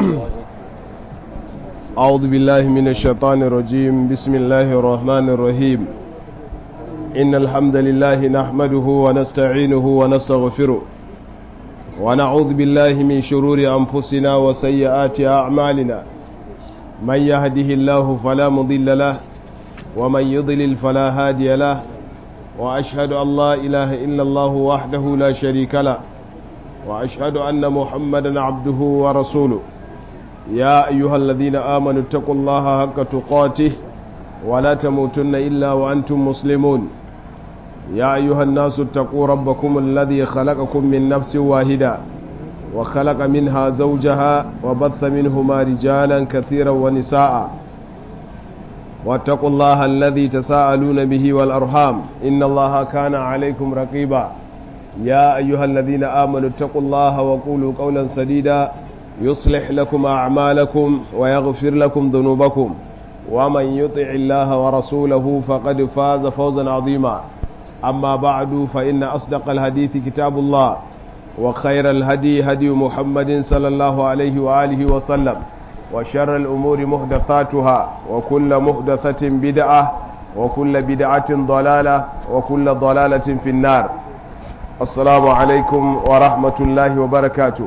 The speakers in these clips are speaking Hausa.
أعوذ بالله من الشيطان الرجيم بسم الله الرحمن الرحيم إن الحمد لله نحمده ونستعينه ونستغفره ونعوذ بالله من شرور أنفسنا وسيئات أعمالنا من يهده الله فلا مضل له ومن يضلل فلا هادي له وأشهد أن لا إله إلا الله وحده لا شريك له وأشهد أن محمدا عبده ورسوله يا أيها الذين آمنوا اتقوا الله حق تقاته ولا تموتن إلا وأنتم مسلمون يا أيها الناس اتقوا ربكم الذي خلقكم من نفس واحدة وخلق منها زوجها وبث منهما رجالا كثيرا ونساء واتقوا الله الذي تساءلون به والأرحام إن الله كان عليكم رقيبا يا أيها الذين آمنوا اتقوا الله وقولوا قولا سديدا يصلح لكم أعمالكم ويغفر لكم ذنوبكم ومن يطع الله ورسوله فقد فاز فوزا عظيما أما بعد فإن أصدق الحديث كتاب الله وخير الهدي هدي محمد صلى الله عليه وآله وسلم وشر الأمور محدثاتها وكل محدثة بدعة وكل بدعة ضلالة وكل ضلالة في النار السلام عليكم ورحمة الله وبركاته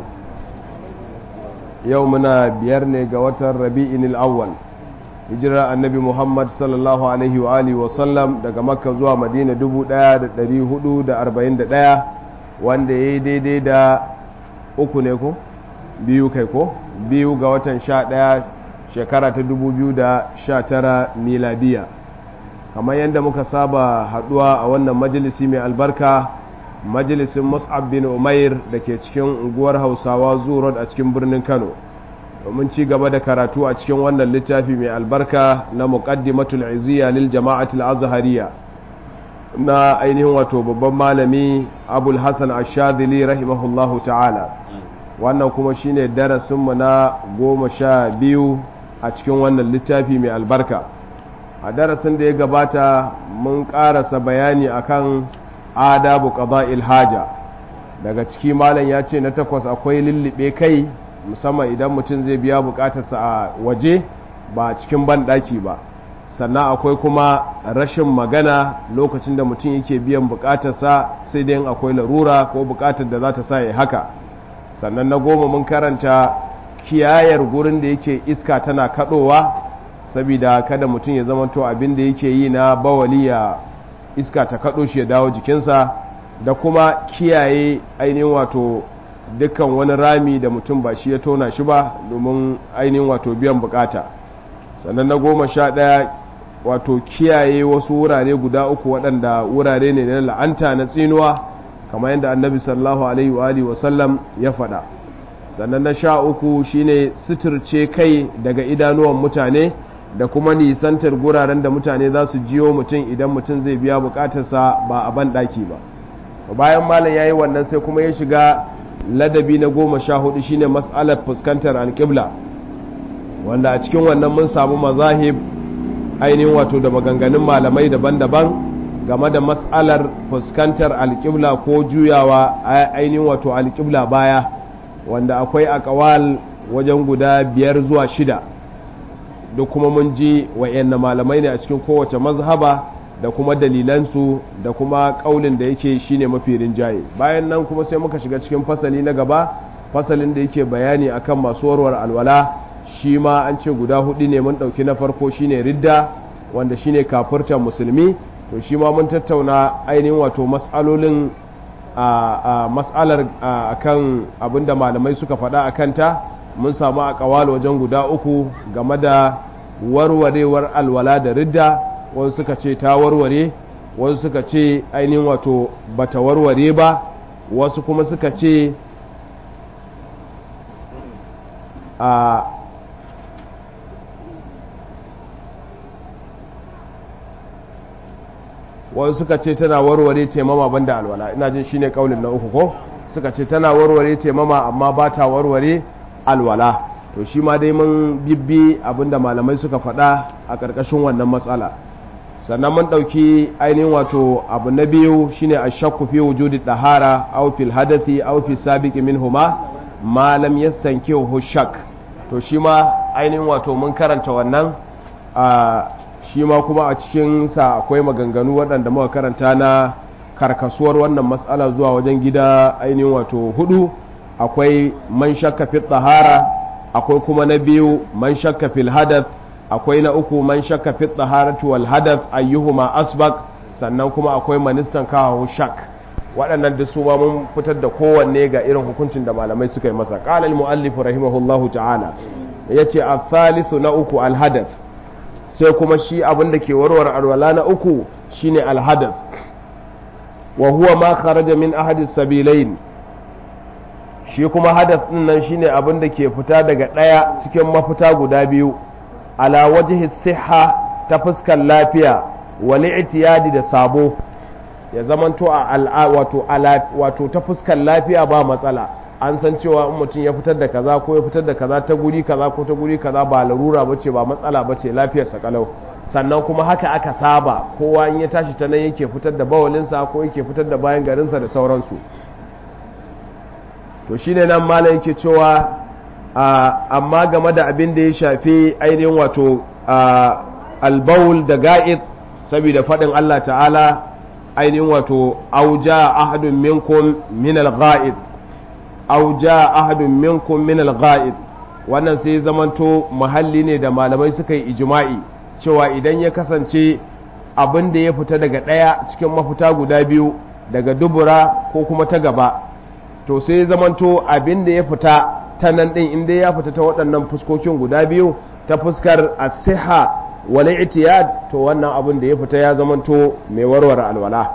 يومنا بيرني قوة الربيع الأول hijira annabi muhammad sallallahu alaihi wa alihi wasallam daga makka zuwa madina 1441 wanda ya yi daidai da uku ne ko biyu kai ko biyu ga watan sha ɗaya shekara ta 2019 miladiya kamar yadda muka saba haduwa a wannan majalisi mai albarka majalisin mus'ab bin umair da ke cikin unguwar hausawa zuwa a cikin birnin kano domin ci gaba da karatu a cikin wannan littafi mai albarka na muqaddimatul iziya lil jama'atul azhariya na ainihin wato babban malami abul hasan ash-shadhili rahimahullahu ta'ala wannan kuma shine darasin mu na goma sha biyu a cikin wannan littafi mai albarka a darasin da ya gabata mun karasa bayani akan adabu qada'il haja daga ciki malam ya ce na takwas akwai lullube kai musamman idan mutum zai biya bukatarsa a waje ba cikin banɗaki ba sannan akwai kuma rashin magana lokacin da mutum yake biyan bukatarsa sai dai akwai larura ko bukatar da za ta sa ya haka sannan na goma mun karanta kiyayar gurin da yake iska tana kadowa saboda kada mutum ya zamanto abin da yake yi na bawali ya iska ta kado shi ya dawo jikinsa da kuma kiyaye ainihin wato dukkan wani rami da mutum ba shi ya tona shi ba domin ainihin wato biyan bukata sannan na goma sha ɗaya wato kiyaye wasu wurare guda uku waɗanda wurare ne na la'anta na tsinuwa kamar yadda annabi sallallahu alaihi wa alihi wasallam ya faɗa sannan na sha uku shine suturce kai daga idanuwan mutane da kuma nisantar guraren da mutane za su jiyo mutum idan mutum zai biya bukatarsa ba a ban ɗaki ba bayan malam ya yi wannan sai kuma ya shiga ladabi na goma sha hudu shine mas'alar fuskantar alƙibla wanda a cikin wannan mun samu mazahib ainihin wato da maganganun malamai daban-daban game da mas'alar fuskantar alƙibla ko juyawa ainihin wato alƙibla baya wanda akwai akawal wajen guda biyar zuwa shida duk kuma mun ji wa'yan malamai ne a cikin kowace mazhaba da kuma dalilansu da kuma kaulin da yake shine mafi rinjaye bayan nan kuma sai muka shiga cikin fasali na gaba fasalin da yake bayani akan masu warwar alwala shi ma an ce guda hudu ne mun dauki na farko shine ridda wanda shine kafirtan musulmi to shi ma mun tattauna ainihin wato mas'alolin a mas'alar akan abinda malamai suka faɗa akan ta mun samu a kawal wajen guda uku game da warwarewar alwala da ridda wasu suka ce ta warware wasu suka ce ainihin wato bata warware ba wasu kuma suka ce a wasu suka ce tana warware taimama banda alwala ina jin shine kaulin na uku ko suka ce tana warware taimama amma ba ta warware alwala to shi ma dai mun bibbi abinda malamai suka faɗa a ƙarƙashin wannan matsala sannan mun ɗauki ainihin wato abu na biyu shine a shakku fi wujudi ɗahara aw fil hadathi aw fi sabiqi minhuma ma lam yastankihu shak to shi ma ainihin wato mun karanta wannan a shi ma kuma a cikinsa akwai maganganu waɗanda muka karanta na karkasuwar wannan matsala zuwa wajen gida ainihin wato hudu akwai man shakka fi tsahara akwai kuma na biyu man shakka fil hadath akwai na uku man shakka fi tsaharatu wal hadath ayyuhuma asbaq sannan kuma akwai manistan kawo shak waɗannan da su ma mun fitar da kowanne ga irin hukuncin da malamai suka yi masa qala al muallif rahimahullahu ta'ala yace al-thalithu na uku al hadath sai kuma shi abin da ke warware alwala na uku shine al hadath wa huwa ma kharaja min ahadi sabilain shi kuma hadath din nan shine abin da ke fita daga ɗaya cikin mafita guda biyu ala wajhi siha ta fuskar lafiya wal i'tiyadi da sabo ya zamanto a al'a wato wato ta fuskar lafiya ba matsala an san cewa in mutum ya fitar da kaza ko ya fitar da kaza ta guri kaza ko ta guri kaza ba larura bace ba matsala bace lafiyar sa kalau sannan kuma haka aka saba kowa in ya tashi ta nan yake fitar da bawalinsa ko yake fitar da bayan garinsa da sauransu to shine nan malam yake cewa amma game da abin da ya shafi ainihin wato albaul da ga'id saboda faɗin Allah ta'ala ainihin wato auja ahadun minkum min al-ga'id auja ahadun minkum min al-ga'id wannan sai zamanto mahalli ne da malamai suka yi ijma'i cewa idan ya kasance abin da ya fita daga ɗaya cikin mafita guda biyu daga dubura ko kuma ta gaba to sai zamanto abin da ya fita ta nan ɗin inda ya fita ta waɗannan fuskokin guda biyu ta fuskar asiha wal itiyad to wannan abin da ya fita ya zamanto mai warware alwala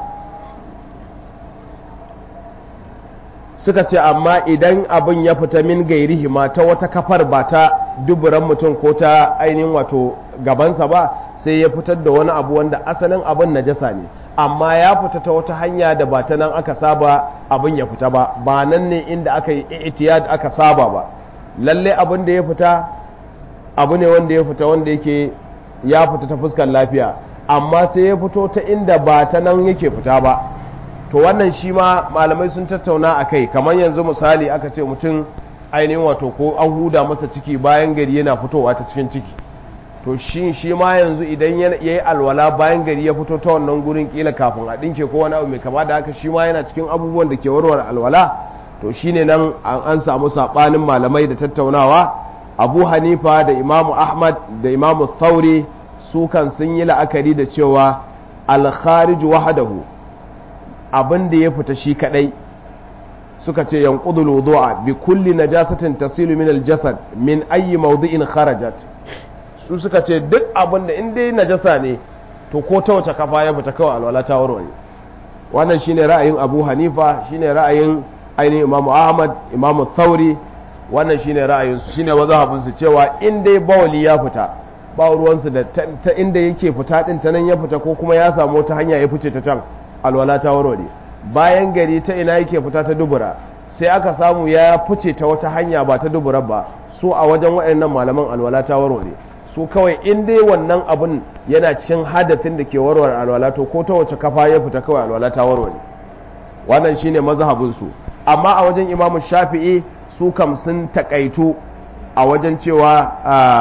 suka ce amma idan abin ya fita min gairihi ma ta wata kafar ba ta duburan mutum ko ta ainihin wato gabansa ba sai ya fitar da wani abu wanda asalin abin najasa ne amma ya fita ta wata hanya da ba ta nan aka saba abin ya fita ba ba nan ne inda aka yi itiyad aka saba ba lalle abin da ya fita abu ne wanda ya fita wanda yake ya fita ta fuskar lafiya amma sai ya fito ta inda ba ta nan yake fita ba to wannan shi ma malamai sun tattauna a kai kamar yanzu misali aka ce mutum ainihin wato ko an huda masa ciki bayan gari yana fitowa ta cikin ciki to shi shi ma yanzu idan ya yi alwala bayan gari ya fito ta wannan gurin kila kafin a dinke ko wani abu mai kama da haka shi ma yana cikin abubuwan da ke warware alwala to shine nan an samu sabanin malamai da tattaunawa abu hanifa da imamu ahmad da imamu thauri su kan sun yi la'akari da cewa alkharij wahadahu abin da ya fita shi kadai suka ce yanqudul wudu'a bi kulli najasatin tasilu min aljasad min ayi mawdi'in kharajat su suka ce duk abin da in dai najasa ne to ko ta wace kafa ya fita kawai alwala ta warware wannan shine ra'ayin Abu Hanifa shine ra'ayin ainihin Imam Ahmad Imam Thauri wannan shine ra'ayin su shine mazhabin su cewa in dai bawali ya fita ba ruwan su da ta inda yake fita din ta nan ya fita ko kuma ya samu ta hanya ya fice ta can alwala ta warware bayan gari ta ina yake fita ta dubura sai aka samu ya fice ta wata hanya ba ta dubura ba su a wajen waɗannan malaman alwala ta warware su kawai in dai wannan abun yana cikin hadathin da ke warware alwala to ko ta wace kafa ya fita kawai alwala ta warware wannan shine mazhabin su amma a wajen imamu shafi'i su kam sun takaitu a wajen cewa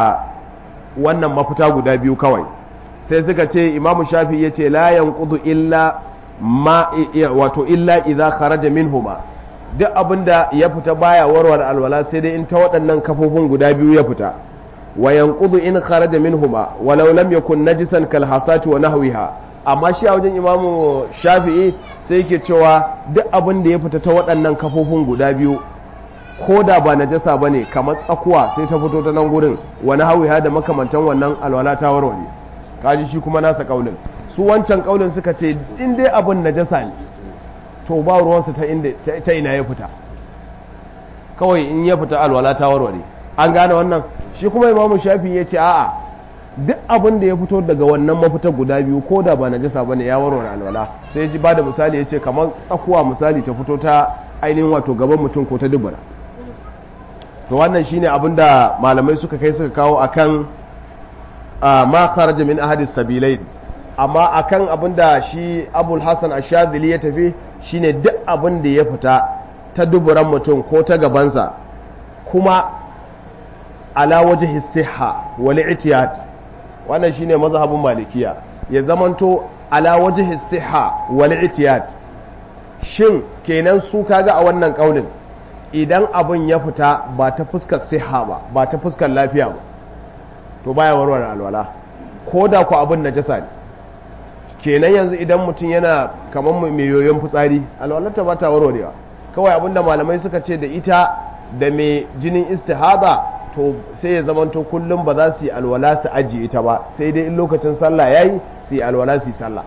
wannan mafita guda biyu kawai sai suka ce imamu shafi'i ya ce la yanqudu illa ma wato illa idza kharaja minhuma duk abinda ya fita baya warware alwala sai dai in ta waɗannan kafofin guda biyu ya fita wa yanqudu in kharaja minhuma walau lam yakun najisan kal hasati wa nahwiha amma shi a wajen imamu shafi'i sai yake cewa duk abin da ya fita ta waɗannan kafofin guda biyu ko da ba najasa bane kamar tsakuwa sai ta fito ta nan gurin wa nahwiha da makamantan wannan alwala ta warware kaji shi kuma nasa kaulin su wancan kaulin suka ce in dai abin najasa ne to ba ruwansu ta inda ta ina ya fita kawai in ya fita alwala ta warware an gane wannan shi kuma imamu shafi ya ce a'a duk abin da ya fito daga wannan mafita guda biyu ko da ba najasa bane ya warware alwala sai ji ba da misali ya ce kamar tsakuwa misali ta fito ta ainihin wato gaban mutum ko ta dubura to wannan shine abin da malamai suka kai suka kawo akan ma kharaja min ahadis sabilain amma akan abin da shi abul hassan ashadili ya tafi shine duk abin da ya fita ta duburan mutum ko ta gabansa kuma ala wajhi sihha wal i'tiyad wannan shine mazhabin malikiya ya zamanto ala wajhi sihha wal i'tiyad shin kenan su kaga a wannan kaulin idan abin ya fita ba ta fuskar siha ba ba ta fuskar lafiya ba to baya warware alwala ko da ku abin najasa ne kenan yanzu idan mutum yana kamar mai yoyon fitsari alwalarta ba ta warwarewa kawai abin da malamai suka ce da ita da mai jinin istihaba to sai ya zamanto kullum ba za su yi alwala su ajiye ita ba sai dai in lokacin sallah yayi su yi alwala su yi sallah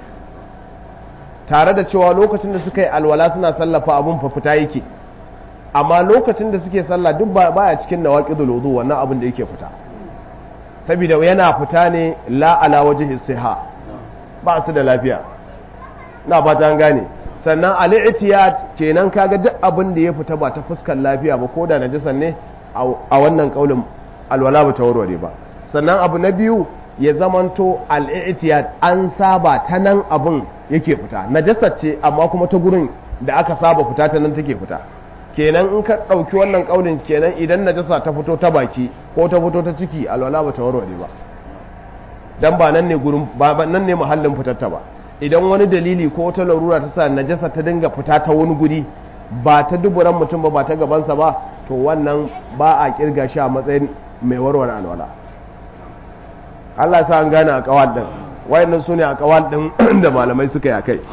tare da cewa lokacin da suka yi alwala suna sallafa abun fa fita yake amma lokacin da suke sallah duk baya cikin nawaqidul wudu wannan abin da yake fita saboda yana fita ne la ala wajhi siha ba su da lafiya na fata an gane sannan al-i'tiyad kenan kaga duk abin da ya fita ba ta fuskar lafiya ba koda najisan ne a wannan kaulin alwala ba ta warware ba sannan abu na biyu ya zamanto al-i'tiyad an saba ta nan abin yake fita najasa ce amma kuma ta gurin da aka saba fita ta nan take fita kenan in ka ɗauki wannan ƙaunin kenan idan najasa ta fito ta baki ko ta fito ta ciki alwala ba ta warware ba dan ba nan ne gurin ba nan ne muhallin fitarta ba idan wani dalili ko ta larura ta sa najasa ta dinga fita ta wani guri ba ta duburan mutum ba ba ta gabansa ba to wannan ba a kirga shi a matsayin mai warware alwala Allah sa an gane a kawal din wayannan su ne a kawal din da malamai suka yi kai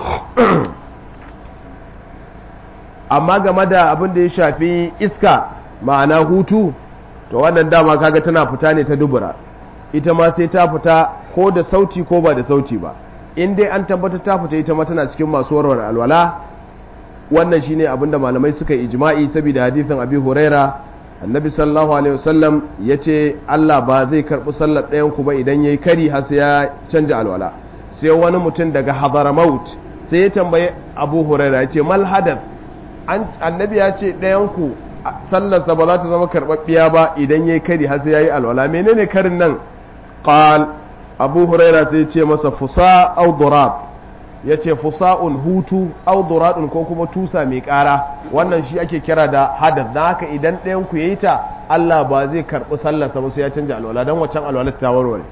amma game da abin da ya shafi iska ma'ana hutu to wannan dama kaga tana fita ne ta dubura ita ma sai ta fita ko da sauti ko ba da sauti ba in dai an tabbata ta fita ita ma tana cikin masu warware alwala wannan shine abin da malamai suka yi ijma'i saboda hadithin abi huraira annabi sallallahu alaihi wasallam yace Allah ba zai karbi sallar ɗayan ku ba idan yayi kari har sai ya canja alwala sai wani mutum daga hadaramaut sai ya tambaye abu huraira yace mal hadath annabi ya ce ɗayanku sallarsa ba za ta zama karɓaɓɓiya ba idan ya yi kari har sai ya yi alwala menene karin nan ƙal abu huraira sai ce masa fusa audurat ya ce fusa'un hutu auduratun ko kuma tusa mai ƙara wannan shi ake kira da hadar don haka idan ɗayanku ya yi ta allah ba zai karɓi sallarsa ba sai ya canja alwala don waccan alwala ta warware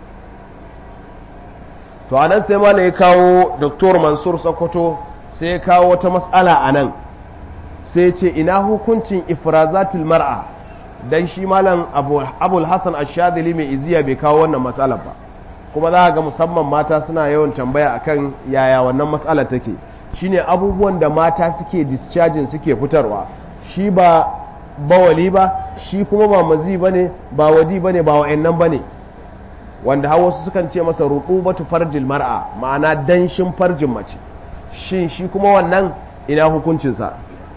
to a nan sai mala ya kawo doktor mansur sokoto sai ya kawo wata matsala a nan sai ce ina hukuncin ifrazatul mar'a dan shi malam abul hasan ashadili mai iziya bai kawo wannan matsalar ba kuma za ga musamman mata suna yawan tambaya akan yaya wannan matsalar take shine abubuwan da mata suke discharging suke fitarwa shi ba bawali ba shi kuma ba mazi bane ba wadi bane ba wa'annan bane wanda har wasu sukan ce masa rutubatu farjil mar'a ma'ana danshin farjin mace shin shi kuma wannan ina hukuncinsa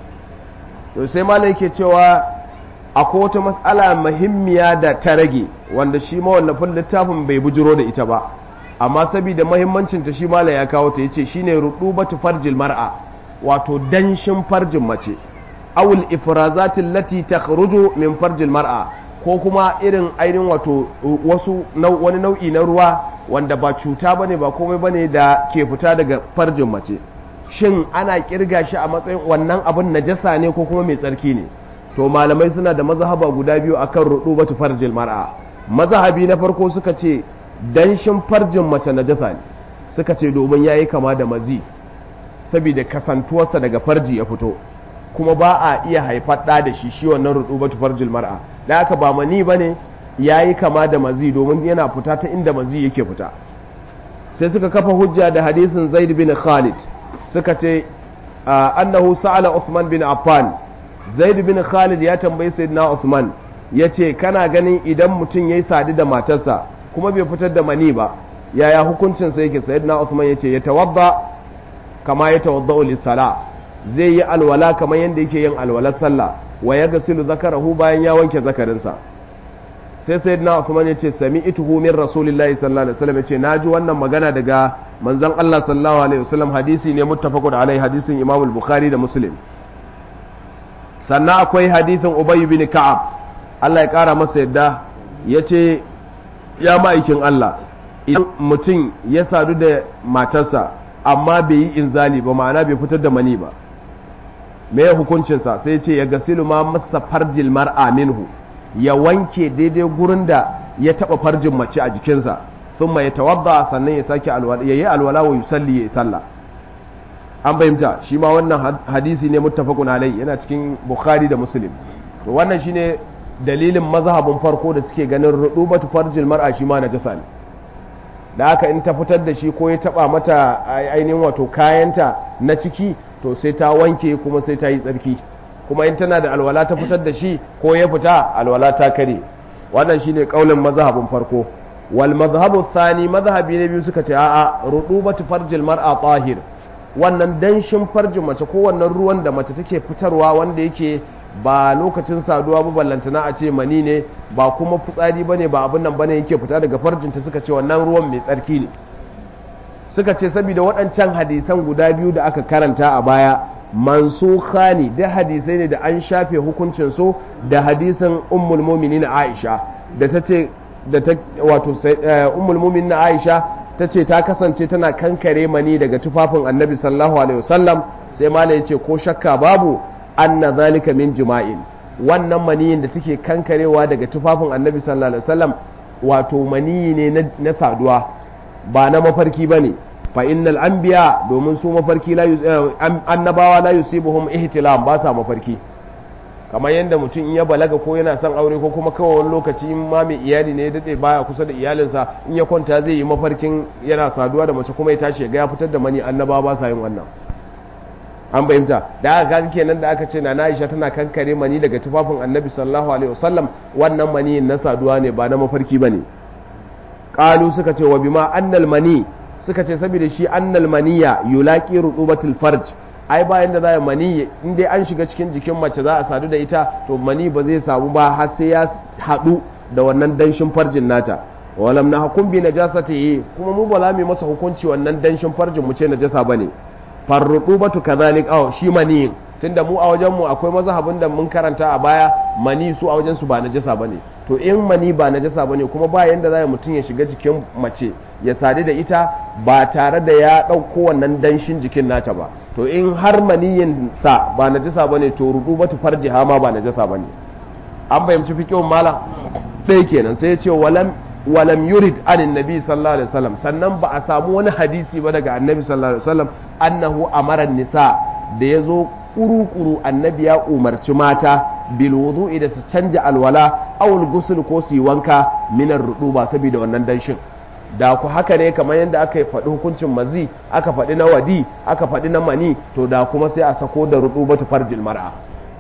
to sai malam yake cewa akwai wata matsala muhimmiya da ta rage wanda shi mawallafin littafin bai bujiro da ita ba amma saboda muhimmancin ta shi malam ya kawo ta yace shine rudubatu farjil mar'a wato danshin farjin mace awul ifrazatil lati takhruju min farjil mar'a ko kuma irin ainihin wato wasu wani nau'i na ruwa wanda ba cuta bane ba komai bane da ke fita daga farjin mace shin ana kirga shi a matsayin wannan abin najasa ne ko kuma mai tsarki ne to malamai suna da mazhaba guda biyu akan rudubatu farjil mar'a mazhabi na farko suka ce danshin farjin mace najasa ne suka ce domin yayi kama da mazi saboda kasantuwarsa daga farji ya fito kuma ba a iya haifar da da shi shi wannan rudubatu farjil mar'a da haka ba mani bane yayi kama da mazi domin yana fita ta inda mazi yake fita sai suka kafa hujja da hadisin Zaid bin Khalid suka ce annahu sa'ala Uthman bin Affan Zaid bin Khalid ya tambayi Sayyidina Uthman yace kana ganin idan mutum yayi sadi da matarsa kuma bai fitar da mani ba yaya hukuncin sa yake Sayyidina Uthman yace ya tawadda kama ya tawadda lis-sala zai yi alwala kamar yanda yake yin alwalar sallah wa yaghsilu zakarahu bayan ya wanke zakarinsa sai sayyidina Uthman yace sami'tuhu min rasulillahi sallallahu alaihi wasallam yace naji wannan magana daga manzon Allah sallallahu alaihi wasallam hadisi ne muttafaqun alai hadisin Imam al-Bukhari da Muslim sannan akwai hadisin Ubay bin Ka'ab Allah ya kara masa yadda yace ya ma'aikin Allah idan mutum ya sadu da matarsa amma bai yi inzali ba ma'ana bai fitar da mani ba me ya hukuncinsa sai ce ya gasilu ma masa farjil mar'a minhu ya wanke daidai gurin da ya taba farjin mace a jikinsa thumma yatawadda sannan ya sake alwala yayi alwala wa yusalli ya salla an bayyanta shi ma wannan hadisi ne muttafaqun alai yana cikin bukhari da muslim to wannan shine dalilin mazhabin farko da suke ganin rudubatu farjil mar'a shi ma najasa ne da haka in ta fitar da shi ko ya taba mata ainihin wato kayanta na ciki to sai ta wanke kuma sai ta yi tsarki kuma in tana da alwala ta fitar da shi ko ya fita alwala ta kare wannan shine kaulin mazhabin farko wal mazhabu thani mazhabi na biyu suka ce a'a rudubatu farjil mar'a tahir wannan danshin farjin mace ko wannan ruwan da mace take fitarwa wanda yake ba lokacin saduwa ba ballantana a ce mani ne ba kuma fitsari bane ba abin nan bane yake fita daga farjinta suka ce wannan ruwan mai tsarki ne suka ce saboda waɗancan hadisan guda biyu da aka karanta a baya mansukha ne da hadisai ne da an shafe hukuncin su da hadisin ummul mu'minin Aisha da ta ce da ta wato ummul mu'minin Aisha ta ce ta kasance tana kankare mani daga tufafin annabi sallallahu alaihi wasallam sai malai ya ce ko shakka babu anna zalika min jima'in wannan maniyin da take kankarewa daga tufafin annabi sallallahu alaihi wasallam wato maniyi ne na saduwa ba na mafarki bane fa innal anbiya domin su mafarki la annabawa la yusibuhum ihtilam ba sa mafarki kamar yadda mutum in ya balaga ko yana son aure ko kuma kawai wani lokaci in ma mai iyali ne ya dade baya kusa da iyalinsa in ya kwanta zai yi mafarkin yana saduwa da mace kuma ya tashi ga ya fitar da mani annabawa ba sa yin wannan an fahimta da aka kaga kenan da aka ce na Aisha tana kankare mani daga tufafin Annabi sallallahu alaihi wasallam wannan mani na saduwa ne ba na mafarki bane qalu suka ce wa bima annal mani suka ce saboda shi annal maniya yulaqi rutubatul farj ai bayan da za mani in dai an shiga cikin jikin mace za a sadu da ita to mani ba zai samu ba har sai ya hadu da wannan danshin farjin nata walam na hukum bi najasati kuma mu ba za mu masa hukunci wannan danshin farjin mu ce najasa bane farrutubatu kazalik aw shi mani tunda mu a wajen mu akwai mazhabin da mun karanta a baya mani su a wajen su ba najasa bane to in mani ba najasa bane kuma ba yanda zai mutum ya shiga jikin mace ya sadu da ita ba tare da ya dauko wannan danshin jikin nata ba to in har maniyin sa ba najasa bane to rutubatu farjiha ma ba najasa bane an fahimci fiqhun mala dai kenan sai ya ce walam walam yurid anin nabi sallallahu alaihi wasallam sannan ba a samu wani hadisi ba daga annabi sallallahu alaihi wasallam annahu amara nisa da yazo kuru-kuru annabi ya umarci mata bil wudu'i da su canja alwala awul gusul ko su yi wanka minar ruduba saboda wannan danshin da ku haka ne kamar yadda aka faɗi hukuncin mazi aka faɗi na wadi aka faɗi na mani to da kuma sai a sako da rudubatu farjil mar'a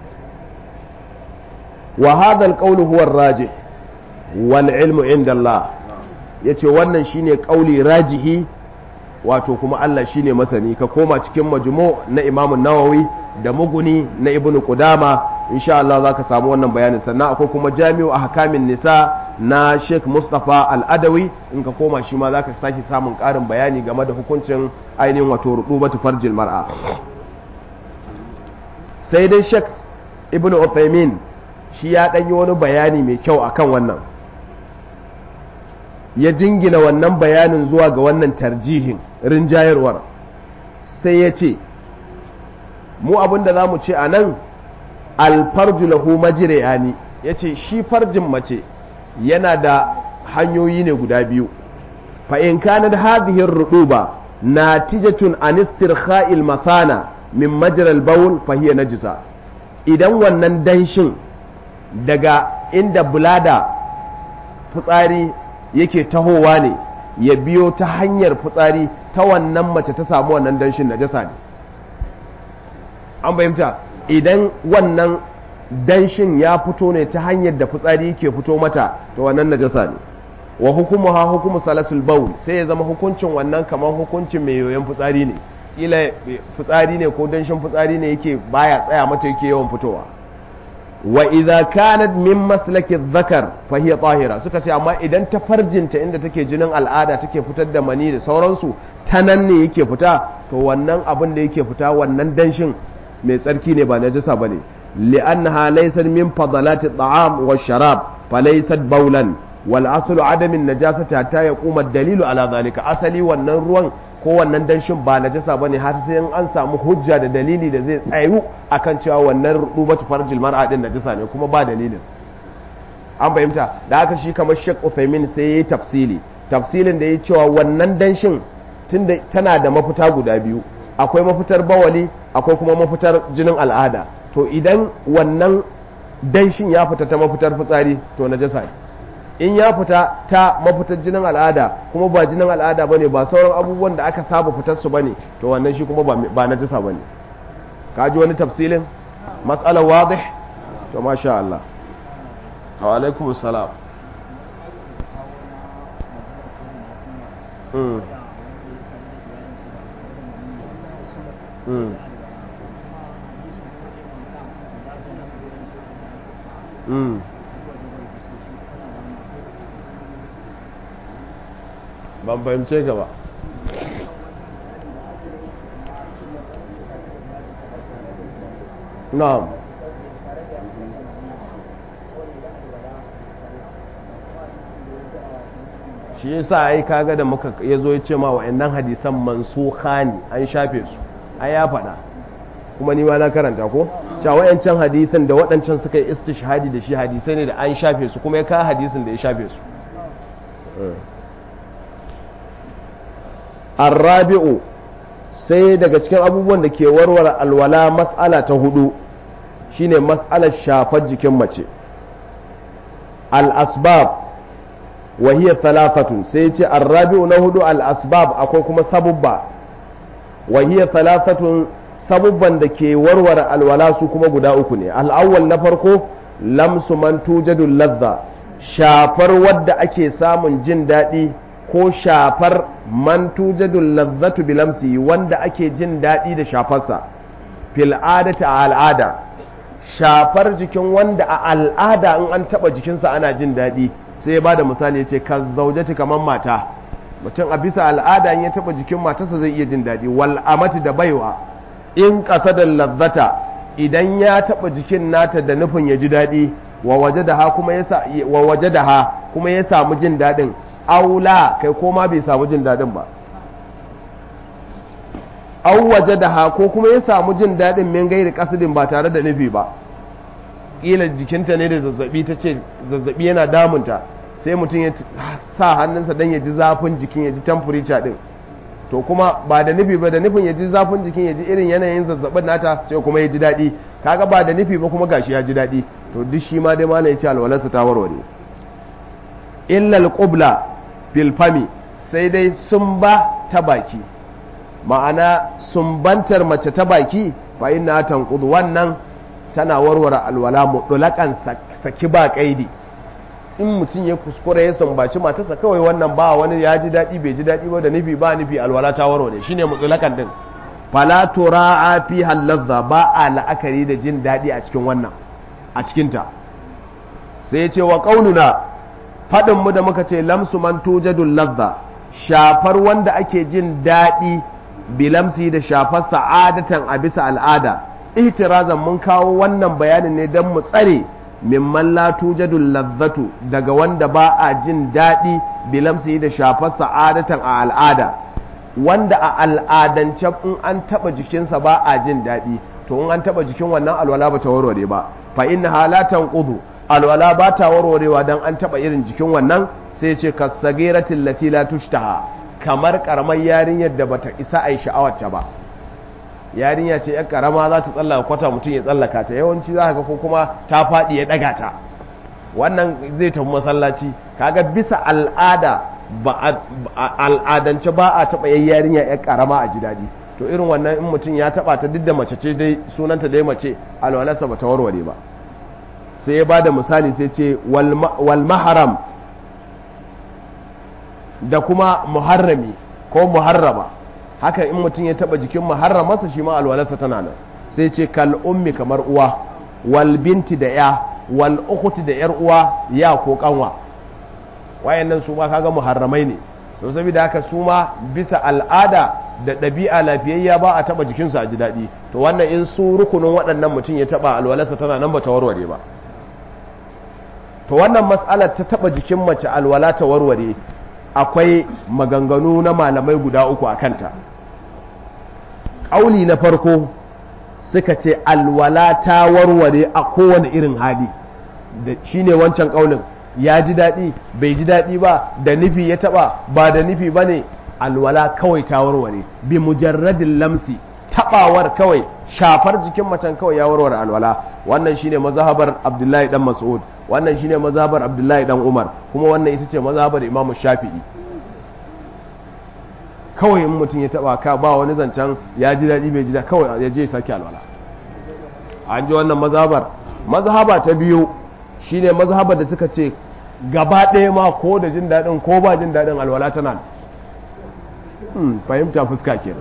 wa hadha al huwa ar-rajih wal ilmu inda Allah ya ce wannan shine kauli rajihi wato kuma Allah shine masani ka koma cikin majmu na imamun nawawi da muguni na ibnu qudama insha Allah za ka samu wannan bayanin sannan akwai kuma jami'u ahkamin nisa na Sheikh Mustafa Al-Adawi in ka koma shi ma za ka sake samun ƙarin bayani game da hukuncin ainihin wato rububatu farjil mar'a sai dai Sheikh Ibn Uthaymeen shi ya ɗanyi wani bayani mai kyau akan wannan ya jingina wannan bayanin zuwa ga wannan tarjihin rinjayarwar sai ya ce mu abinda za mu ce a nan alfarju lahu majriyani ya ce shi farjin mace yana da hanyoyi ne guda biyu fa in kanat hadhihi ar-ruduba natijatun an istirkha'il mathana min majral bawl fa hiya najisa idan wannan danshin daga inda bulada fitsari yake tahowa ne ya biyo ta hanyar fitsari ta wannan mace ta samu wannan danshin najasa ne an fahimta idan wannan danshin ya fito ne ta hanyar da fitsari yake fito mata to wannan najasa ne wa hukumu ha hukumu salasul baul sai ya zama hukuncin wannan kamar hukuncin mai yoyon fitsari ne kila fitsari ne ko danshin fitsari ne yake baya tsaya mata yake yawan fitowa wa idza kanat min maslaki dhakar fa hiya tahira suka ce amma idan ta farjinta inda take jinin al'ada take fitar da mani da sauransu ta nan ne yake fita to wannan abin da yake fita wannan danshin mai tsarki ne ba najasa bane li'annaha laysat min fadalati at'am wa sharab fa laysat bawlan wal aslu adam an-najasati hatta yaquma ad-dalilu ala dhalika asali wannan ruwan ko wannan danshin ba najasa bane har sai an samu hujja da dalili da zai tsayu akan cewa wannan rubatu farjil mar'a din najasa ne kuma ba dalilin an fahimta da haka shi kamar Sheikh Uthaymeen sai yayi tafsili tafsilin da ya cewa wannan danshin tunda tana da mafita guda biyu akwai mafitar bawali akwai kuma mafitar jinin al'ada to idan wannan danshin ya fita ta mafitar fitsari to najasa ne in ya fita ta mafitar jinin al'ada kuma ba jinin al'ada bane ba sauran abubuwan da aka saba fitar su bane to wannan shi kuma ba najasa bane ka ji wani tafsilin mas'alar wadih to masha Allah wa alaikum salam mm. mm. mm. ban fahimce ka ba na'am shi yasa ai kaga da muka yazo ya ce ma wa'annan hadisan mansukha ne an shafe su ai ya faɗa kuma ni ma na karanta ko cewa wayancan hadisan da waɗancan suka yi istishhadi da shi hadisai ne da an shafe su kuma ya kawo hadisin da ya shafe su arrabi'u sai daga cikin abubuwan da ke warware alwala mas'ala ta hudu shine mas'alar shafar jikin mace al-asbab wa hiya thalathatun sai ce arrabi'u na hudu al-asbab akwai kuma sabubba wa hiya thalathatun sabubban da ke warware alwala su kuma guda uku ne al-awwal na farko lamsu man tujadu ladha shafar wadda ake samun jin daɗi ko shafar man tujadul lazzatu bilamsi wanda ake jin daɗi da shafarsa fil adati a al'ada shafar jikin wanda a al'ada in an taɓa jikinsa ana jin daɗi sai ba da misali ya ce ka zaujati kamar mata mutum a bisa al'ada in ya taɓa jikin matarsa zai iya jin daɗi wal amati da baiwa in ƙasa da lazzata idan ya taɓa jikin nata da nufin ya ji daɗi wa waje da ha kuma ya samu jin daɗin aula kai koma bai samu jin daɗin ba au waje da ha ko kuma ya samu jin daɗin min gairi kasidin ba tare da nufi ba ƙila jikinta ne da zazzabi ta ce zazzabi yana damunta sai mutum ya sa hannunsa don ya ji zafin jikin ya ji temperature ɗin to kuma ba da nufi ba da nufin ya ji zafin jikin ya ji irin yanayin zazzabin nata sai kuma ya ji daɗi kaga ba da nufi ba kuma gashi ya ji daɗi to duk shi ma dai ma ya ce alwalarsa ta warware illal qubla fil fami sai dai sun ba ta baki ma'ana sumbantar mace ta baki fa inna tanqudu wannan tana warware alwala mutlaqan saki ba kaidi in mutum ya kuskure ya sumbaci matarsa kawai wannan ba wani ya ji daɗi bai ji daɗi ba da nufi ba nufi alwala ta warware shine mutlaqan din fala tura'a fi halazza ba a la'akari da jin daɗi a cikin wannan a cikinta sai ya ce wa qauluna faɗin mu da muka ce lamsu man tujadul ladha shafar wanda ake jin daɗi bilamsi da shafar sa'adatan a bisa al'ada ihtirazan mun kawo wannan bayanin ne don mu tsare mimman la tujadul ladhatu daga wanda ba a jin daɗi bilamsi da shafar sa'adatan a al'ada wanda a al'adance in an taɓa jikinsa ba a jin daɗi to in an taɓa jikin wannan alwala ba ta warware ba fa inna halatan qudu alwala ba ta warwarewa don an taɓa irin jikin wannan sai ce ka sageratin lati la tushtaha kamar karamar yarinyar da bata isa a yi sha'awarta ba yarinya ce yan karama za ta tsallaka kwata mutum ya tsallaka ta yawanci za ka ko kuma ta faɗi ya ɗaga ta wannan zai tafi masallaci kaga bisa al'ada ba al'adance ba a taɓa yan yarinya yan karama a ji daɗi to irin wannan in mutum ya taɓa ta duk da mace ce dai sunanta dai mace alwalarsa ba ta warware ba sai ya ba da misali sai ce wal maharam da kuma muharrami ko muharrama haka in mutum ya taba jikin muharramarsa shi ma alwalarsa tana nan sai ce kal ummi kamar uwa wal binti da ya wal ukhti da yar uwa ya ko kanwa wayannan su ma kaga muharramai ne to saboda haka su ma bisa al'ada da ɗabi'a lafiyayya ba a taba jikinsu a ji daɗi to wannan in su rukunin waɗannan mutum ya taba alwalarsa tana nan ba ta warware ba to wannan matsalar ta taba jikin mace alwala ta warware akwai maganganu na malamai guda uku a kanta ƙauli na farko suka ce alwala ta warware a kowane irin hali da shine wancan kaulin ya ji daɗi bai ji daɗi ba da nufi ya taɓa ba da nufi ba ne alwala kawai ta warware bi mujarradin lamsi taɓawar kawai shafar jikin macen kawai ya warware alwala wannan shine mazhabar abdullahi dan mas'ud wannan shine mazhabar abdullahi dan umar kuma wannan ita ce mazhabar imam shafi'i kawai in mutum ya taɓa ka ba wani zancen ya ji daɗi bai ji daɗi kawai ya je sake alwala an ji wannan mazhabar mazhaba ta biyu shine mazhabar da suka ce gaba ɗaya ma ko da jin daɗin ko ba jin daɗin alwala tana hmm, fahimta fuska ke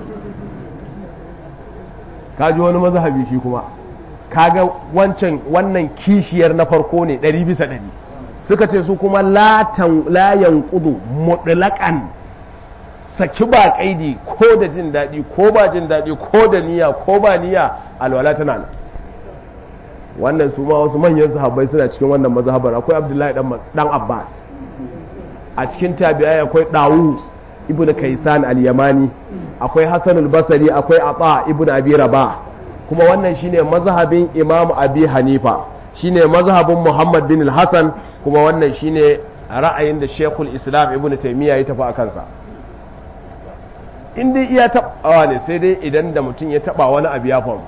ka ji wani mazhabi shi kuma kaga wancan wannan kishiyar na farko ne ɗari bisa ɗari suka ce su kuma layan kudu mutlaƙan saki ba kaidi ko da jin daɗi ko ba jin daɗi ko da niyya ko ba niyya alwala tana nan wannan su ma wasu manyan sahabbai suna cikin wannan mazhabar akwai abdullahi dan abbas a cikin tabi'ai akwai dawus ibn kaisan al-yamani akwai hasan al-basri akwai ata ibn abi rabah kuma wannan shine mazhabin imam abi hanifa shine mazhabin muhammad bin al-hasan kuma wannan shine ra'ayin da shekul islam ibn taymiya ya tafi a kansa in dai iya taɓawa ne sai dai idan da mutum ya taɓa wani abu ya faru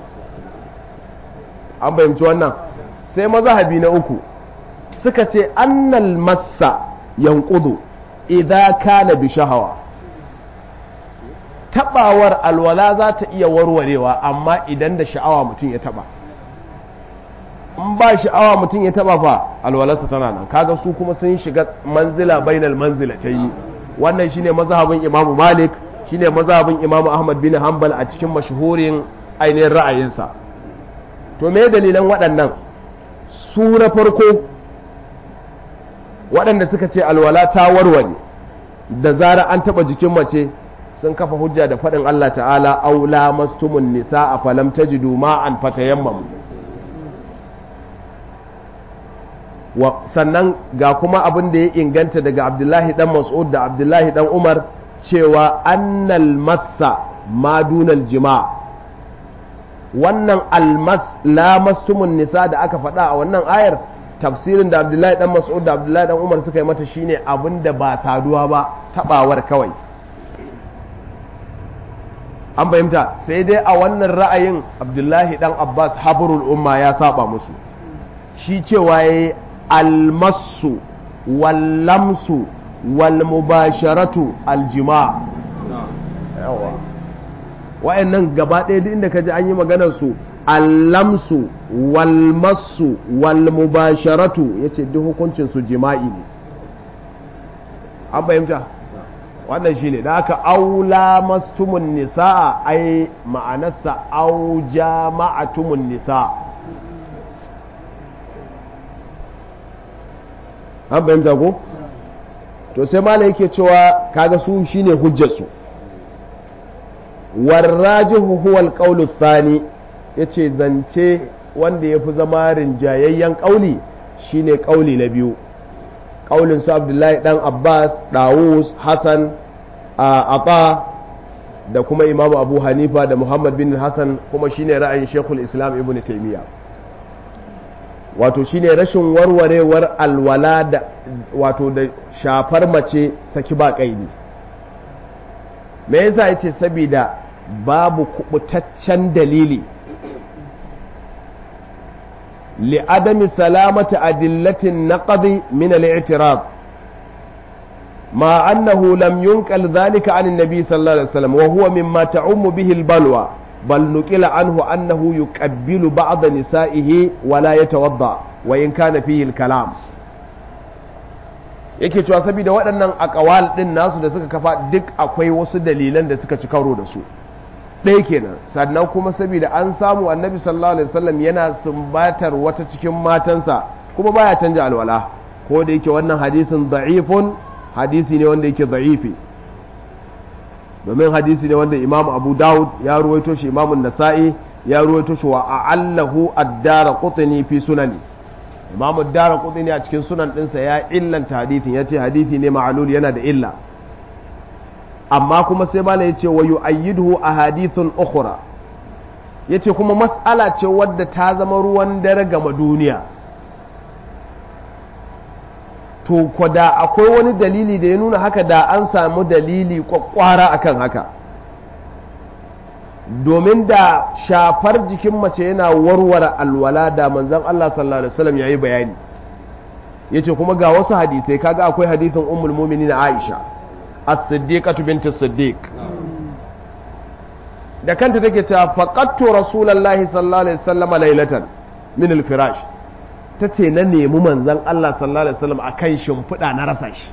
an fahimci wannan sai mazahabi na uku suka ce annal massa yankudu idan kana bi shahawa tabawar alwala za ta iya warwarewa amma idan da sha'awa mutum ya taba in ba sha'awa mutum ya taba fa alwalarsa tana nan kaga su kuma sun shiga manzila bainal manzila ta yi wannan shine mazhabin imamu malik shine mazhabin imamu ahmad bin hanbal a cikin mashhurin ainihin ra'ayinsa to me dalilan waɗannan su na farko waɗanda suka ce alwala ta warware da zara an taɓa jikin mace sun kafa hujja da faɗin Allah ta'ala aula mastumun nisa a falam tajidu ma'an fatayammamu sannan ga kuma abin da ya inganta daga abdullahi dan mas'ud da abdullahi dan umar cewa annal massa madunal jima' wannan almas lamastumun nisa da aka faɗa a wannan ayar tafsirin da abdullahi dan mas'ud da abdullahi dan umar suka yi mata shine abin da ba saduwa ba tabawar kawai an fahimta sai dai a wannan ra'ayin abdullahi dan abbas habrul umma ya saba musu shi cewa yayi almasu wallamsu walmubasharatu aljima yawa wa'annan gaba ɗaya duk inda ka ji an yi maganar su allamsu walmasu walmubasharatu ya ce duk hukuncin su jima'i ne an fahimta wannan shine da aka aula mastumun nisa ai ma'anarsa au jama'atumun nisa an fahimta ko to sai mala yake cewa kaga su shine hujjarsu warrajihu huwa alqawlu thani yace zance wanda yafi zama rinjayayyen kauli shine kauli na biyu kaulin su Abdullahi dan Abbas Dawus Hassan Ata da kuma Imam Abu Hanifa da Muhammad bin Hassan kuma shine ra'ayin Sheikhul Islam Ibn Taymiyyah wato shine rashin warwarewar alwala da wato da shafar mace saki ba kaidi me yasa yace saboda babu kubutaccen dalili li'adami salamati adillatin naqdi min al-i'tirad ma annahu lam yunqal dhalika an an-nabi sallallahu alaihi wasallam wa huwa mimma ta'ummu bihi al-balwa بل نقل عنه أنه يقبل بعض نسائه ولا يتوضأ وإن كان فيه الكلام yake cewa saboda waɗannan akawal ɗin nasu da suka kafa duk akwai wasu dalilan da suka ci karo da su ɗaya kenan sannan kuma saboda an samu annabi sallallahu alaihi wasallam yana sumbatar wata cikin matansa kuma baya canja alwala ko da yake wannan hadisin da'ifun hadisi ne wanda yake da'ifi domin hadisi ne wanda imamu abu dawud ya ruwaito shi imamun nasa'i ya ruwaito shi wa a'allahu ad-dara qutni fi sunani imamu ad-dara qutni a cikin sunan dinsa ya illanta hadisin yace hadisi ne ma'lul yana da illa amma kuma sai bala yace wa yu'ayyiduhu ahadithun ukhra yace kuma mas'ala ce wadda ta zama ruwan dare gama duniya to ko da akwai wani dalili da ya nuna haka da an samu dalili kwakwara akan haka domin da shafar jikin mace yana warware alwala da manzon Allah sallallahu alaihi wasallam yayi bayani yace kuma ga wasu hadisai kaga akwai hadisin ummul mu'minin Aisha as-siddiqatu bint as-siddiq da kanta take cewa faqattu rasulullahi sallallahu alaihi wasallam laylatan min al-firash tace na nemi manzon Allah sallallahu alaihi wasallam akan shimfiɗa na rasa shi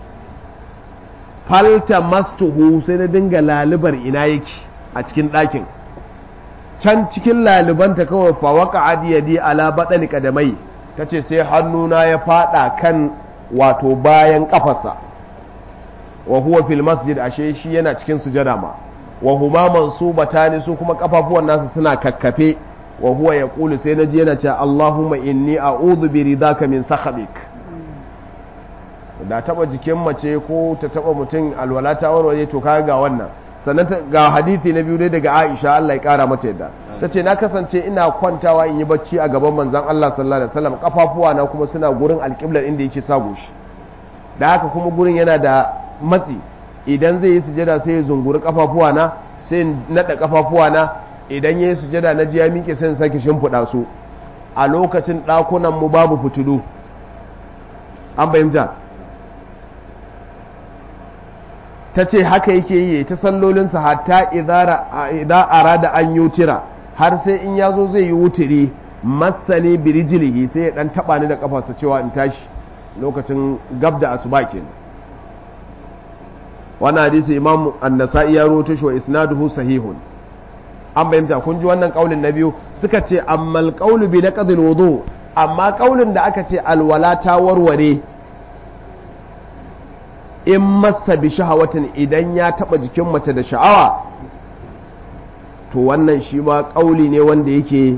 falta mastuhu sai na dinga lalubar ina yake a cikin ɗakin can cikin lalubanta kawai fawaka adiyadi ala baɗani kadamai ta ce sai hannuna ya faɗa kan wato bayan ƙafarsa wa huwa fil masjid ashe shi yana cikin sujada ma wa huma mansubatani su kuma kafafuwan nasu suna kakkafe wa huwa yaqulu sai naji yana cewa Allahumma inni a'udhu bi ridaka min sakhatik da taba jikin mace ko ta taba mutum alwala ta warware to kaga ga wannan sannan ga hadisi na biyu dai daga Aisha Allah ya kara mata yadda tace na kasance ina kwantawa in yi bacci a gaban manzon Allah sallallahu alaihi wasallam kafafuwa na kuma suna gurin alƙiblar inda yake sa goshi da haka kuma gurin yana da matsi idan zai yi sujada sai ya zunguri kafafuwa na sai nada kafafuwa na idan ya yi sujada na ji ya miƙe sai sake shimfiɗa su a lokacin ɗakunan mu babu fitilu an fahimta ta ce haka yake yi ta sallolinsa hatta idan arada an yutira har sai in ya zo zai yi wutiri masani birijilihi sai ya dan taba ni da kafarsa cewa in tashi lokacin gab da asuba kenan wannan hadisi imam an-nasa'i ya rawaito shi wa isnaduhu sahihun an bayyanta kun ji wannan kaulin na biyu suka ce ammal qawlu bi naqdil wudu amma kaulin da aka ce alwala ta warware in masa bi shahawatin idan ya taba jikin mace da sha'awa to wannan shi ma kauli ne wanda yake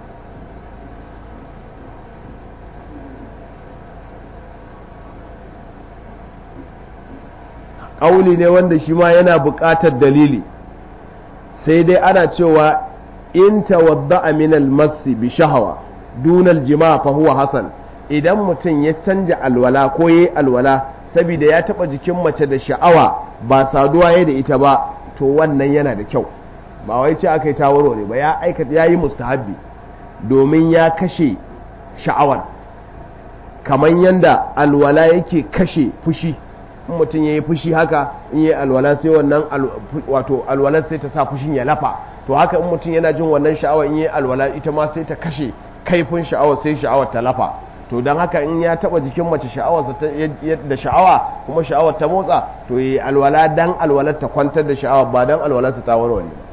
kauli ne wanda shi ma yana buƙatar dalili sai dai ana cewa in tawadda min al-massi bi shahawa dunal jima fa huwa hasan idan mutum ya canja alwala ko yayi alwala saboda ya taba jikin mace da sha'awa ba saduwa ya da ita ba to wannan yana da kyau ba wai ce aka yi tawaro ne ba ya aikata ya yi mustahabbi domin ya kashe sha'awar kamar yadda alwala yake kashe fushi in mutum ya yi fushi haka in yi alwala sai wannan wato alwalar sai ta sa fushin ya lafa to haka in mutum yana jin wannan sha'awar in yi alwala ita ma sai ta kashe kaifin sha'awar sai sha'awar ta lafa to don haka in ya taba jikin mace sha'awarsa da sha'awa kuma sha'awar ta motsa to yi alwala dan alwalar ta kwantar da sha'awa ba dan alwalarsa ta warware ba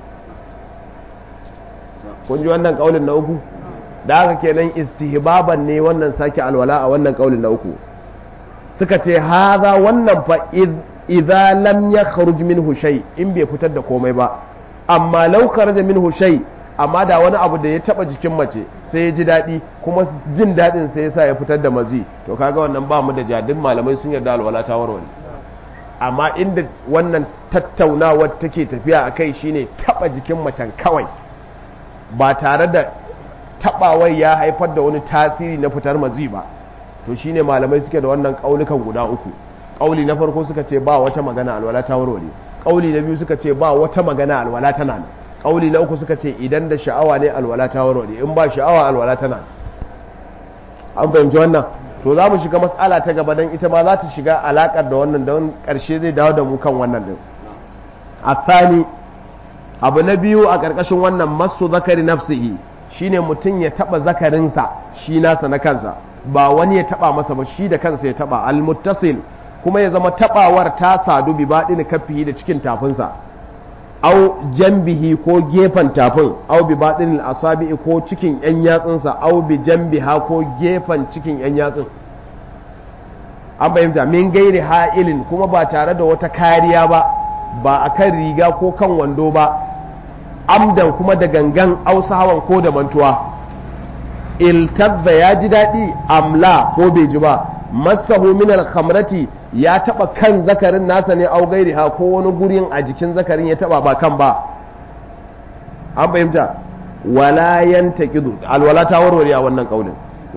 kun ji wannan kaulin na uku da haka kenan istihbaban ne wannan sake alwala a wannan kaulin na uku suka ce haza wannan fa idza lam yakhruj minhu shay in bai fitar da komai ba amma law kharaja minhu shay amma da wani abu da ya taba jikin mace sai ya ji daɗi kuma jin daɗin sai ya sa ya fitar da mazi to kaga wannan ba mu da jadin malamai sun yarda alwala ta warware amma inda wannan tattaunawar take tafiya a kai shine taba jikin macen kawai ba tare da tabawai ya haifar da wani tasiri na fitar mazi ba to shine malamai suke da wannan kaulukan guda uku kauli na farko suka ce ba wata magana alwala ta warware kauli na biyu suka ce ba wata magana alwala tana nan kauli na uku suka ce idan da sha'awa ne alwala ta warware in ba sha'awa alwala tana an fahimci wannan to za mu shiga matsala ta gaba don ita ma za ta shiga alakar da wannan don karshe zai dawo da mu kan wannan din a tsani abu na biyu a ƙarƙashin wannan masu zakari nafsihi shine mutum ya taba zakarinsa shi nasa na kansa ba wani ya taba masa ba shi da kansa ya taba almuttasil kuma ya zama tabawar ta sadu bi baɗin kafihi da cikin tafinsa au jambihi ko gefen tafin au bi baɗin asabi'i ko cikin yan yatsunsa au bi jambiha ko gefen cikin yan yatsun an fahimta min gairi ha'ilin kuma ba tare da wata kariya ba ba a kan riga ko kan wando ba amdan kuma da gangan ausawan ko da mantuwa iltazza ya ji daɗi amla ko bai ji ba masahu min alkhamrati ya taba kan zakarin nasa ne au gairi ha ko wani gurin a jikin zakarin ya taba ba kan ba an fahimta wala yantaqidu alwala ta warware a wannan kaulin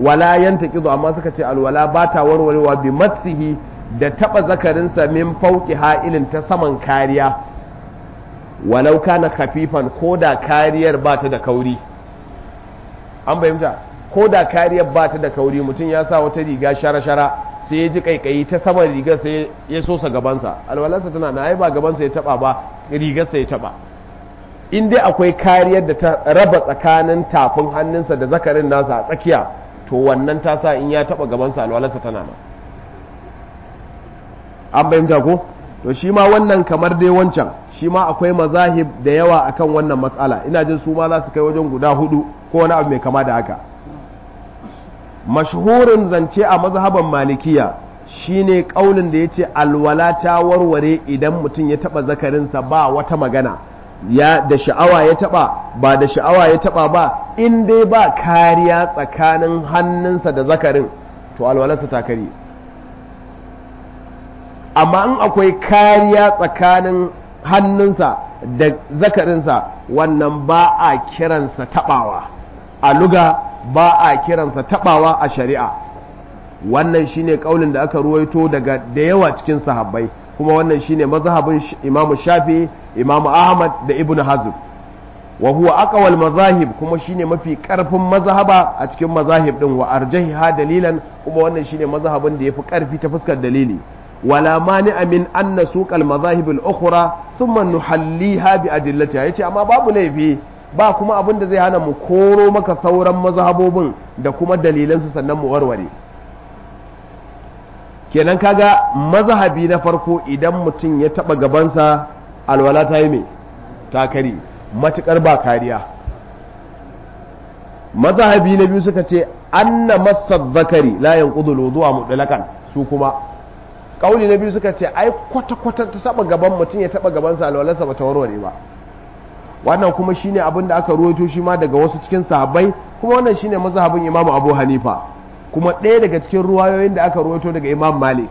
wala yantaqidu amma suka ce alwala ba ta warwarewa bi massihi da taba zakarinsa min fauki ha'ilin ta saman kariya walau kana khafifan ko da kariyar ba ta da kauri an bayyanta ko da kariyar ba ta da kauri mutum ya sa wata riga shara-shara sai ya ji kaikayi ta saman rigar sai ya sosa gabansa alwalarsa tana na ai ba gabansa ya taba ba rigarsa ya taba in dai akwai kariyar da ta raba tsakanin tafin hannunsa da zakarin nasa a tsakiya to wannan ta sa in ya taba gabansa alwalarsa tana nan an bayyanta ko to shi ma wannan kamar dai wancan shi ma akwai mazahib da yawa akan wannan matsala ina jin su ma za su kai wajen guda hudu ko wani abu mai kama da haka mashhurin zance a mazhaban malikiya shine kaulin da yace alwala ta warware idan mutum ya taba zakarinsa ba wata magana ya da sha'awa ya taba ba da sha'awa ya taba ba in dai ba kariya tsakanin hannunsa da zakarin to alwalarsa ta kare amma in akwai kariya tsakanin hannunsa da zakarinsa wannan ba a kiransa tabawa a luga ba a kiransa tabawa a shari'a wannan shine kaulin da aka ruwaito daga da yawa cikin sahabbai kuma wannan shine mazhabin Imam Shafi Imam Ahmad da Ibn Hazm wa huwa aqwal mazahib kuma shine mafi karfin mazhaba a cikin mazahib din wa arjahiha dalilan kuma wannan shine mazhabin da yafi karfi ta fuskar dalili wala mani'a min an nasuq al mazahib al ukhra thumma nuhalliha bi adillatiha yace amma babu laifi ba kuma abin da zai hana mu koro maka sauran mazhabobin da kuma dalilansu sannan mu warware kenan kaga mazhabi na farko idan mutum ya taba gabansa alwala ta yi mai ta kari matukar ba kariya mazhabi na biyu suka ce anna masad zakari la yanqudu wudu'a mutlaqan su kuma kauli na biyu suka ce ai kwata kwata ta taba gaban mutum ya taba gabansa alwalarsa ba ta warware ba wannan kuma shine abin da aka ruwaito shi ma daga wasu cikin sahabbai kuma wannan shine mazhabin Imam Abu Hanifa kuma ɗaya daga cikin ruwayoyin da aka ruwaito daga Imam Malik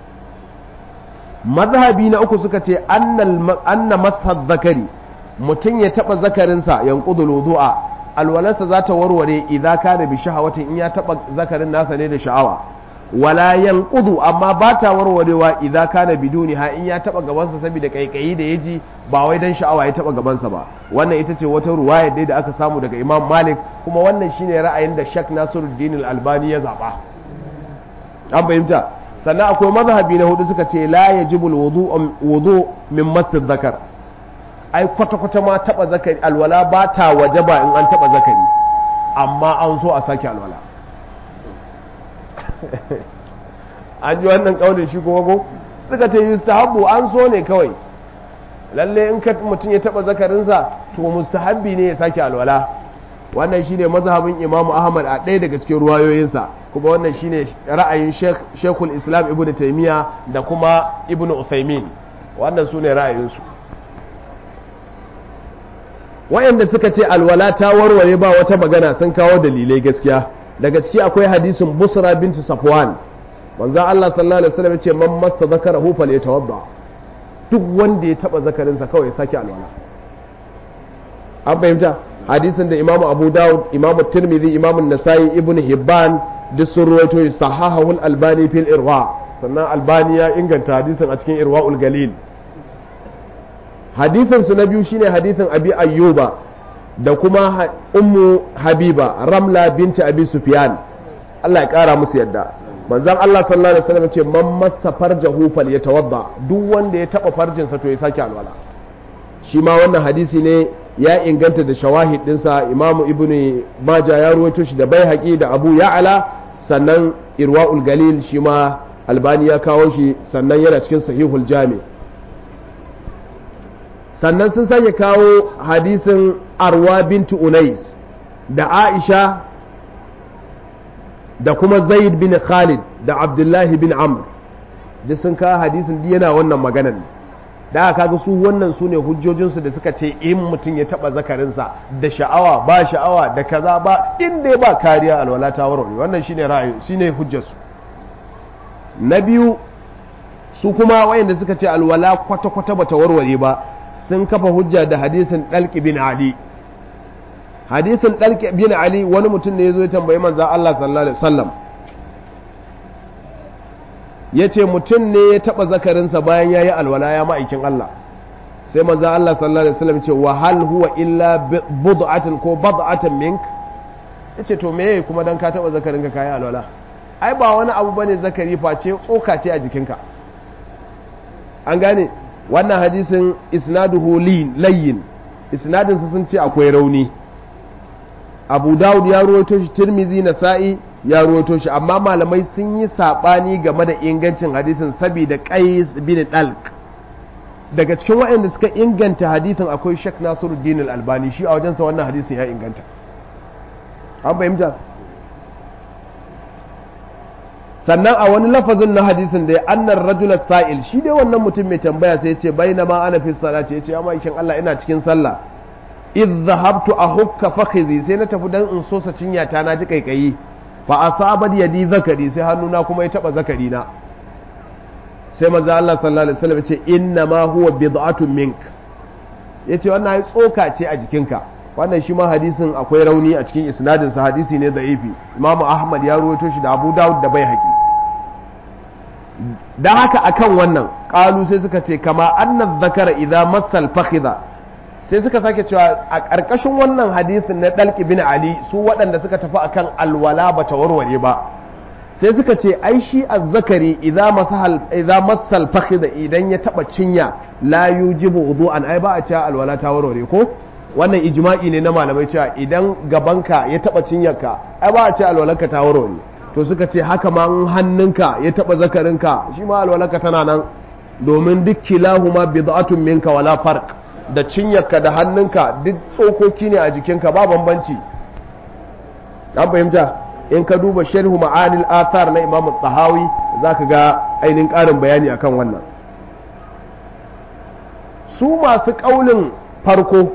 mazhabi na uku suka ce anna mashad zakari mutum ya taba zakarinsa yanqudul wudu'a alwalarsa za ta warware idza kana bi shahawatin in ya taba zakarin nasa ne da sha'awa wala yanqudu amma ba ta warwarewa idza kana biduni ha in ya taba gabansa saboda kaikayi da yaji ba wai dan sha'awa ya taba gabansa ba wannan ita ce wata ruwaya dai da aka samu daga Imam Malik kuma wannan shine ra'ayin da Sheikh Nasiruddin Al-Albani ya zaba an fahimta sannan akwai mazhabi na hudu suka ce la yajibu al-wudu wudu min masjid zakar ai kwata kwata ma taba zakari alwala ba ta wajaba in an taba zakari amma an so a sake alwala an ji wannan kaunin shi kuma ko suka ce yustahabbu an so ne kawai lalle in ka mutum ya taba zakarinsa to mustahabbi ne ya sake alwala wannan shine mazhabin Imam Ahmad a ɗaya daga cikin ruwayoyinsa kuma wannan shine ra'ayin Sheikhul Islam Ibn Taymiyyah da kuma Ibn Uthaymeen wannan sune ra'ayinsu wayanda suka ce alwala ta warware ba wata magana sun kawo dalilai gaskiya daga ciki akwai hadisin busra binti safwan manzon Allah sallallahu alaihi wasallam yace man massa zakarahu falyatawadda duk wanda ya taba zakarinsa kawai ya sake alwala an fahimta hadisin da imamu abu dawud imamu tirmidhi imamu nasai ibn hibban duk sun ruwaito sahahul albani fil irwa sannan albani ya inganta hadisin a cikin irwaul galil hadisin su na biyu shine hadisin abi ayyuba da kuma ummu habiba ramla binti abi sufyan Allah ya kara musu yadda manzon Allah sallallahu alaihi wasallam ce man massa farjahu falyatawadda duk wanda ya taba farjinsa to ya sake alwala shi ma wannan hadisi ne ya inganta da shawahid dinsa imamu ibnu maja ya ruwaito shi da bai da abu ya'ala sannan irwa'ul galil shi ma albani ya kawo shi sannan yana cikin sahihul jami sannan sun sake kawo hadisin arwa bintu unais da aisha da kuma zaid bin khalid da abdullahi bin amr duk sun kawo hadisin yana wannan maganar da aka kaga su wannan su ne hujjojinsu da suka ce in mutum ya taba zakarinsa da sha'awa ba sha'awa da kaza ba in dai ba kariya alwala ta warware wannan shine ra'ayi shine hujjarsu na biyu su kuma wayanda suka ce alwala kwata kwata bata warware ba sun kafa hujja da hadisin dalqi bin ali hadisin dalki bin ali wani mutum ne ya zo ya tambayi manzan Allah sallallahu alaihi wasallam ya ce mutum ne ya taɓa zakarinsa bayan ya yi alwala ya ma'aikin Allah sai manzan Allah sallallahu alaihi wasallam ce wa hal huwa illa bud'atin ko bad'atin mink ya ce to me kuma dan ka taɓa zakarinka ka yi alwala ai ba wani abu bane zakari face tsoka ce a jikinka an gane wannan hadisin isnaduhu layyin isnadinsa sun ce akwai rauni abu dawud ya ruwaito shi tirmizi na sa'i ya ruwaito shi amma malamai sun yi saɓani game da ingancin hadisin saboda qais bin dalq daga cikin waɗanda suka inganta hadisin akwai shek nasiruddin al-albani shi a wajensa wannan hadisin ya inganta an fahimta sannan a wani lafazin na hadisin da ya annar rajular sa'il shi dai wannan mutum mai tambaya sai ce bai na ma ana fi salati ya ce ya ma'aikin Allah ina cikin sallah idh zahabtu a hukka fakhizi sai na tafi dan in sosa cinya ta na ji kaikayi fa asabat yadi zakari sai hannuna kuma ya taba zakari na sai manzo Allah sallallahu alaihi wasallam ya ce inna ma huwa bid'atun mink yace wannan ai tsoka ce a jikinka wannan shi ma hadisin akwai rauni a cikin isnadin sa hadisi ne da'ifi Imam Ahmad ya ruwaito shi da Abu Dawud da Baihaqi dan haka akan wannan qalu sai suka ce kama anna dhakara idza massal fakhidha sai suka sake cewa a ƙarƙashin wannan hadisin na dalki bin Ali su waɗanda suka tafi akan alwala ba ta warware ba sai suka ce ai shi azzakari idza masal idza massal fakhidha idan ya taba cinya la yujibu wudu'an ai ba a cewa alwala ta warware ko wannan ijma'i ne na malamai cewa idan gabanka ya taba cinyarka ai ba a ce alwalarka ta warware to suka ce haka ma hannunka ya taba zakarinka shi ma alwalarka tana nan domin duk kilahuma bid'atun minka wala farq da cinyarka da hannunka duk tsokoki ne a jikinka ba bambanci an fahimta in ka duba sharhu ma'anil athar na imam tahawi zaka ga ainihin ƙarin bayani akan wannan su masu ƙaulin farko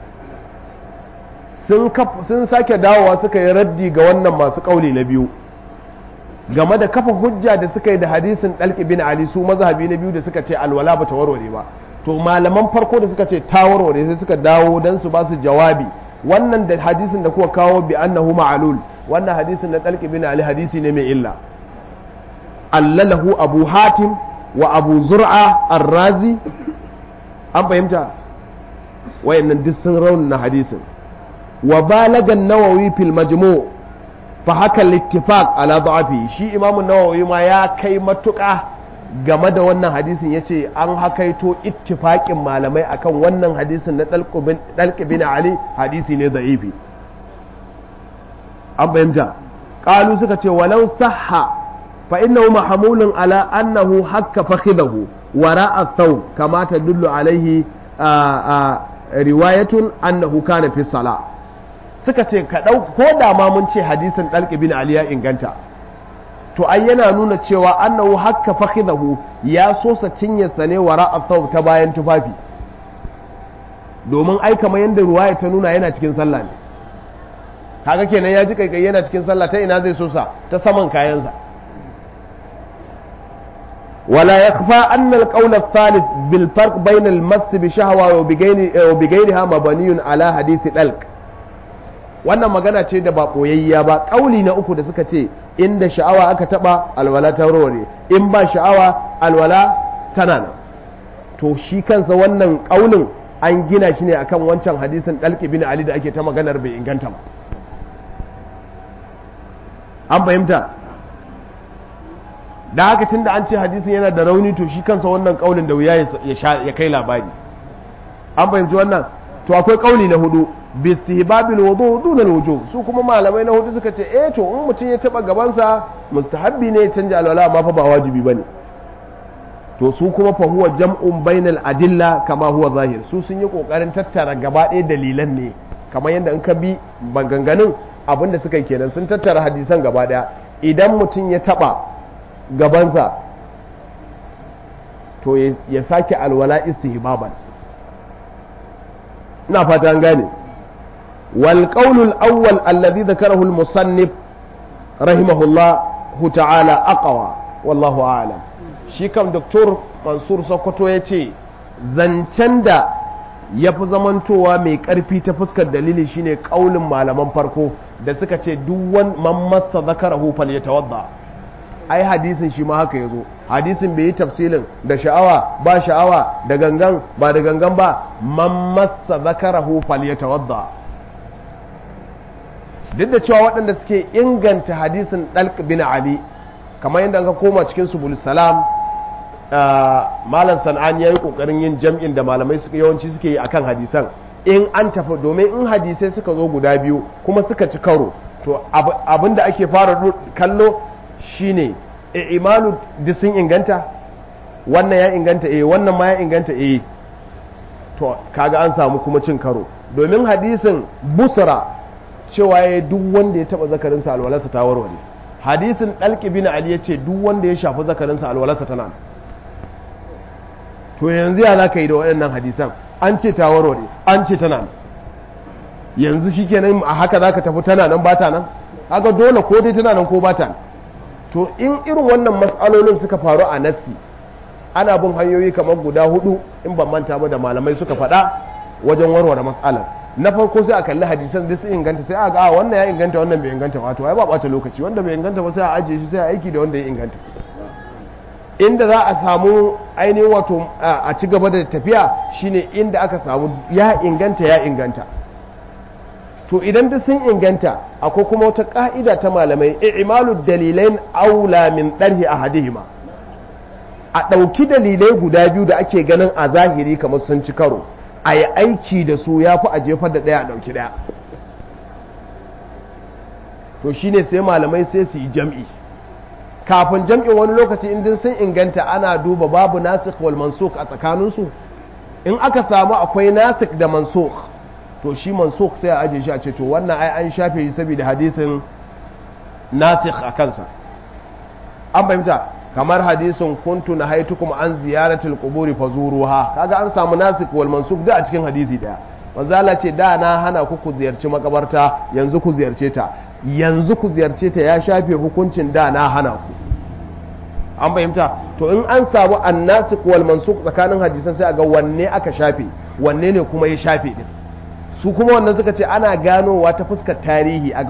sun sake dawowa suka yi raddi ga wannan masu ƙauli na biyu game da kafa hujja da suka yi da hadisin ɗalƙi bin ali su mazhabi na biyu da suka ce alwala ba ta warware ba to malaman farko da suka ce ta warware sai suka dawo don su ba su jawabi wannan da hadisin da kuka kawo bi annahu ma'alul wannan hadisin na ɗalƙi bin ali hadisi ne mai illa allalahu abu hatim wa abu zur'a arrazi an fahimta wayannan duk sun raunana hadisin wa balagan nawawi fil majmu fa haka littifaq ala da'afi shi imam nawawi ma ya kai matuƙa game da wannan hadisin yace an hakaito ittifaqin malamai akan wannan hadisin na dalq bin ali hadisi ne da'ifi an fahimta qalu suka ce walau sahha fa innahu mahmulun ala annahu hakka fakhidahu wara'a thawb kama tadullu alaihi riwayatun annahu kana fi salah suka ce ka ɗau ko da ma mun ce hadisin ɗalƙi bin Ali ya inganta to ai yana nuna cewa annahu hakka fakhidahu ya sosa cinyarsa ne wara thawb ta bayan tufafi domin ai kamar yadda ruwaya ta nuna yana cikin sallah ne kaga kenan ya ji kaikai yana cikin sallah ta ina zai sosa ta saman kayansa ولا يخفى أن القول الثالث بالفرق بين المس بشهوة وبغيرها مبني على حديث الألق wannan magana ce da ba koyayya ba ƙauli na uku da suka ce inda sha'awa aka taba alwala ta warware in ba sha'awa alwala tana nan to shi kansa wannan ƙaulin an gina shi ne akan wancan hadisin ɗalƙi bin ali da ake ta maganar bai inganta ba an fahimta da haka tun da an ce hadisin yana da rauni to shi kansa wannan ƙaulin da wuya ya kai labari an fahimci wannan to akwai ƙauli na hudu bistihbabil wudu dun alwuju su kuma malamai na hudu suka ce eh to in mutum ya taba gabansa mustahabbi ne ya canja alwala amma fa ba wajibi bane to su kuma fa huwa jam'un bainal adilla kama huwa zahir su sun yi kokarin tattara gaba ɗaya dalilan ne kamar yadda in ka bi maganganun abinda suka yi kenan sun tattara hadisan gaba ɗaya idan mutum ya taba gabansa to ya sake alwala istihbaban ina fata an gane والقول الأول الذي ذكره المصنف رحمه الله تعالى أقوى والله أعلم shi kam doktor mansur sokoto ya ce zancen da ya fi zamantowa mai ƙarfi ta fuskar dalili shine ƙaulin malaman farko da suka ce duk wan man massa zakarahu fal yatawadda ai hadisin shi ma haka yazo hadisin bai yi tafsilin da sha'awa ba sha'awa da gangan ba da gangan ba man massa zakarahu fal yatawadda duk da cewa waɗanda suke inganta hadisin dalq bin ali kamar yadda ka koma cikin subul salam malam san'an ya yi ƙoƙarin yin jam'in da malamai suka yawanci suke yi akan hadisan in an tafi domin in hadisai suka zo guda biyu kuma suka ci karo to abin da ake fara kallo shine imanu duk sun inganta wannan ya inganta eh wannan ma ya inganta eh to kaga an samu kuma cin karo domin hadisin busra cewa ya duk wanda ya taba zakarinsa alwalarsa ta warware hadisin dalki bin ali ya ce duk wanda ya shafi zakarinsa alwalarsa tana to yanzu ya za ka yi da waɗannan hadisan an ce ta warware an ce tana yanzu shi kenan a haka za ka tafi tana nan ba ta nan haka dole ko dai tana nan ko ba ta nan to in irin wannan matsalolin suka faru a nassi ana bin hanyoyi kamar guda hudu in ban manta ba da malamai suka faɗa wajen warware matsalar na farko sai a kalli hadisan da su inganta sai a ga wannan ya inganta wannan bai inganta wato ai ba bata lokaci wanda bai inganta ba sai a ajiye shi sai a aiki da wanda ya inganta inda za a samu ainihin wato a ci gaba da tafiya shine inda aka samu ya inganta ya inganta to idan duk sun inganta akwai kuma wata ka'ida ta malamai i'malu dalilain aula min darhi ahadihima a ɗauki dalilai guda biyu da ake ganin a zahiri kamar sun ci karo a yi aiki da su ya fi a jefar da ɗaya a ɗauki ɗaya to shine sai malamai sai su yi jam'i kafin jam'in wani lokaci indin sun inganta ana duba babu nasikh wal mansukh a tsakaninsu in aka samu akwai nasikh da mansukh to shi mansukh sai a aje shi a ce to wannan ai an shafe shi saboda hadisin nasikh a kansa an fahimta kamar hadisin kuntu na haitukum an ziyaratul quburi fazuruha kaga an samu nasikh wal mansukh da a cikin hadisi daya manzo Allah ce da na hana ku ku ziyarci makabarta yanzu ku ziyarce ta yanzu ku ziyarce ta ya shafe hukuncin da na hana ku an fahimta to in an samu annasik wal mansuk tsakanin hadisan sai a ga wanne aka shafe wanne ne kuma ya shafe din su kuma wannan suka ce ana ganowa ta fuskar tarihi a